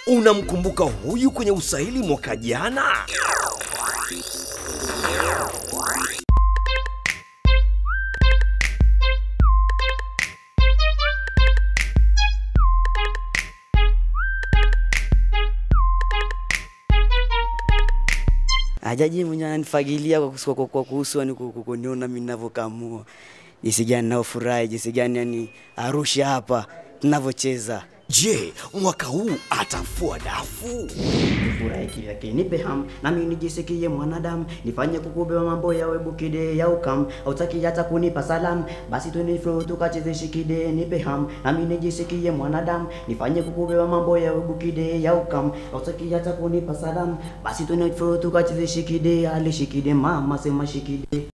unamkumbuka huyu kwenye usaili mwaka jana? Ajaji mwenye ananifagilia kwa kusu- kwa- kwa kuhusu yani ku- ku- kuniona mimi ninavyokamua, jinsi gani naofurahi, jinsi gani yani Arusha hapa tunavyocheza. Je, mwaka huu atafua dafu? Furahi kivyake nipe ham nami nijisikie mwanadamu, nifanye kukubeba mambo yawe bukide ya ukam, hautaki hata kunipa salam, basi tuniflo tukacheze shikide, nipe ham nami nijisikie mwanadamu, nifanye kukubeba mambo yawe bukide ya ukam, hautaki hata kunipa salam, basi tuniflo tukacheze shikide, ale shikide mama sema shikide